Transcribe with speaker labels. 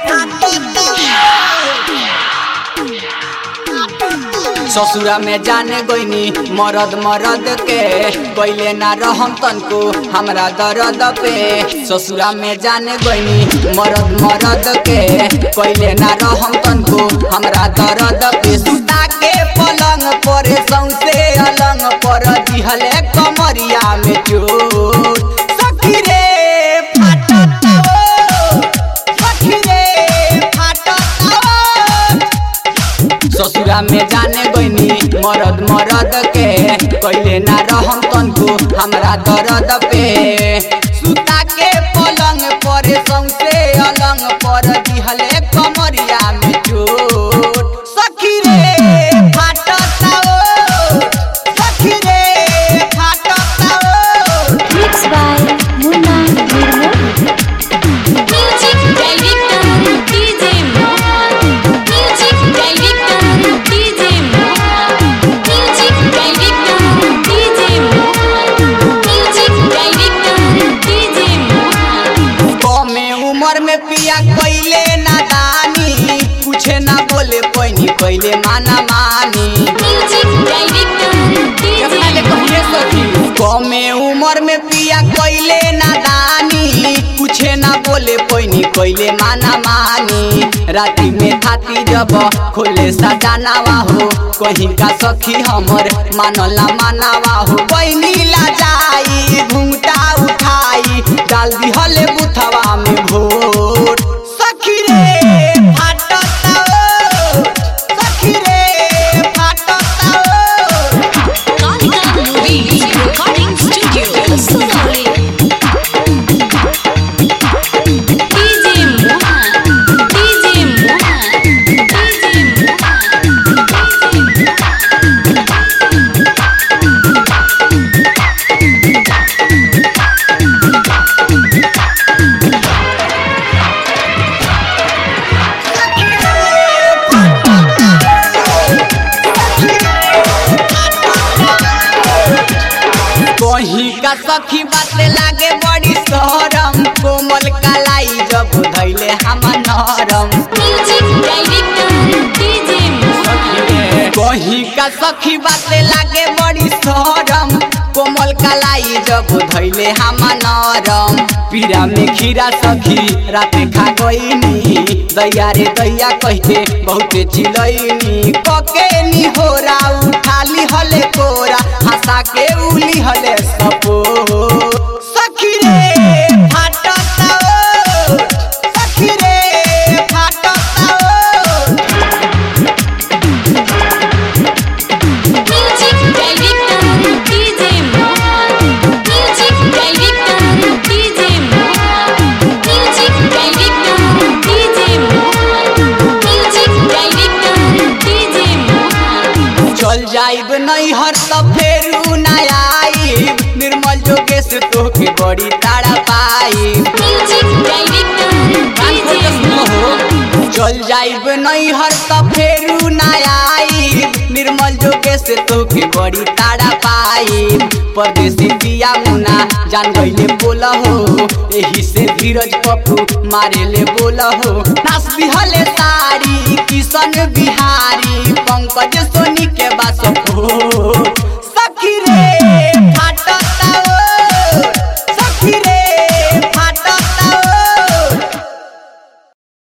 Speaker 1: ससुरा में जाने गोइनी मरद मरद के पहले ना रहम तनको हमरा दर्द पे ससुरा में जाने गोइनी मरद मरद के पहले ना रहम तनको हमरा दर्द पे सुता के पलंग पर सौसे अलंग पर दिहले कमरिया में चोट सखी रे फाटत ओ, सखी रे फाटत ओ। ससुरा में जाने गईनी मरद मरद के कैले ना रहम तनको हमरा दर्द पे सुता के पलंग पर सौसे अलंग पर दिहले कमरिया में चोट सखी रे फाटत ओ, सखी रे फाटत ओ।
Speaker 2: Mixed by Munna Nirmal.
Speaker 3: Music director DJ Mohan. Music director DJ Mohan. Music director DJ Mohan. Music director DJ Mohan.
Speaker 1: कमे उम्र में पिया कैले नादानी पूछे ना बोले पैनी कैले माना मानी
Speaker 3: Music director
Speaker 1: अपना ले
Speaker 3: DJ
Speaker 1: कहिए सखी कमे उम्र में पिया कैले नादानी पूछे ना बोले पैनी कैले माना मानी राति में थाती जब खोले सजानावा हो कहीं का सखी हमर मानला मानावा हो पैनी ला जाई घूंटा उठाई डाल दी हले बुथवा में भोर सखी रे फाटत ओ, सखी रे फाटत ओ।
Speaker 3: Kalika Movie Recording Studio Sonali. DJ Mohan. DJ Mohan. DJ Mohan.
Speaker 1: कहीं का सखी बाते लागे बड़ी शरम कोमल कलाई जब धैले हम नरम
Speaker 3: Music director DJ Mohan.
Speaker 1: कहीं का सखी बाते लागे बड़ी शरम कोमल कलाई जब धैले हम नरम पीरा में खीरा सखी राते खा गईनी दैया रे दैया कहते बहुते चिलैनी कके नी होरा उठाली हले कोरा हंसा के उली हले सपो सखी रे फाटत ओ, सखी रे फाटत ओ।
Speaker 3: Music director DJ Mohan. Music director DJ Mohan. Music director DJ Mohan. Music director DJ Mohan.
Speaker 1: चल जाइब नहीं हर त फेरू ना आइब निर्मल जोगेश तोके बड़ी ताड़ा पाई
Speaker 3: Music director DJ Mohan.
Speaker 1: चल जाइब नहीं हर त फेरू ना आइब निर्मल जोगेश तोके बड़ी ताड़ा पाई परदेसी पिया मुना जान गईले बोल हो एही से धीरज पप्पू मारे ले बोल हो नास बिहले साड़ी किशन बिहारी पंकज सोनी के बास हो सखी रे